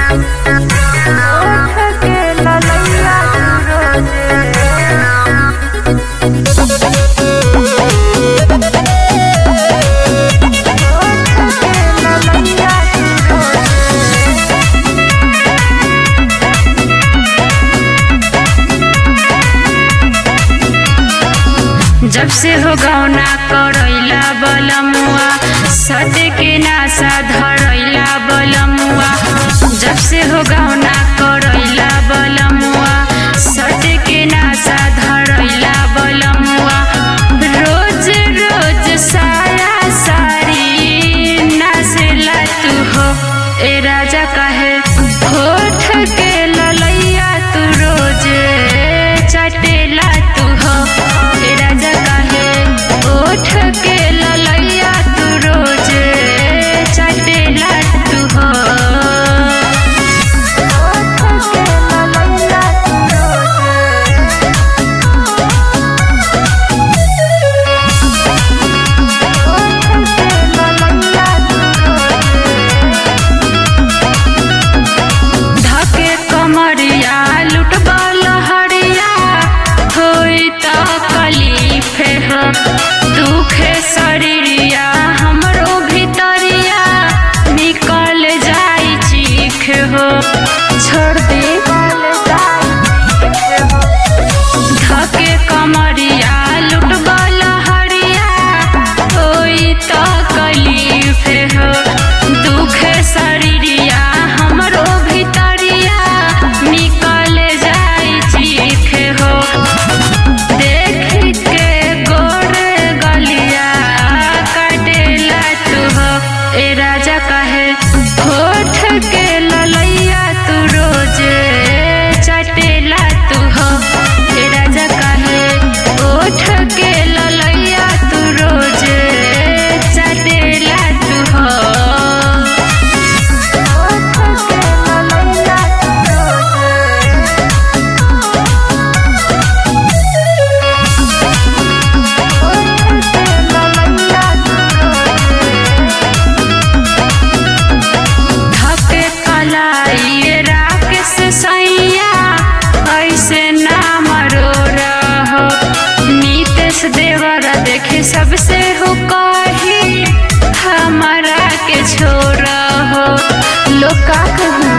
जब से हो गौना करैला बलमुआ सट के नासा धरैला बलमुआ जब से हो गौना करैला बलमुआ सट के नासा धरैला बलमुआ रोज रोज साया सारी नासेला तू हो ए राजा काहे होठ के ललैया तू रोज चटेला तू हो ए राजा काहे ओठ के ललैया तू रोज चटेला तू हो धके कमरिया लुटबा लहरिया होई त कलीफे हो दुखे शरीरिया हमरो भीतरिया निकल जाई चीख हो छोड़ दे धके कमरिया लुटबा लहरिया होई त कलीफे हो दुखे शरीरिया हमरो भीतरिया निकल जाई चीख हो देख के गोर गलिया काटेला तू हो ए राजा कहे होठ के ललैया तू रोज चटेला तू हो ए राजा कहे होठ के ललैया तू रोज चटेला तू हो धके कलाई राकेश सैया ऐसे नाम रो रहो नीतेश देवर देखे सबसे हो कही हमारा के छोड़ हो लोग का कहूँ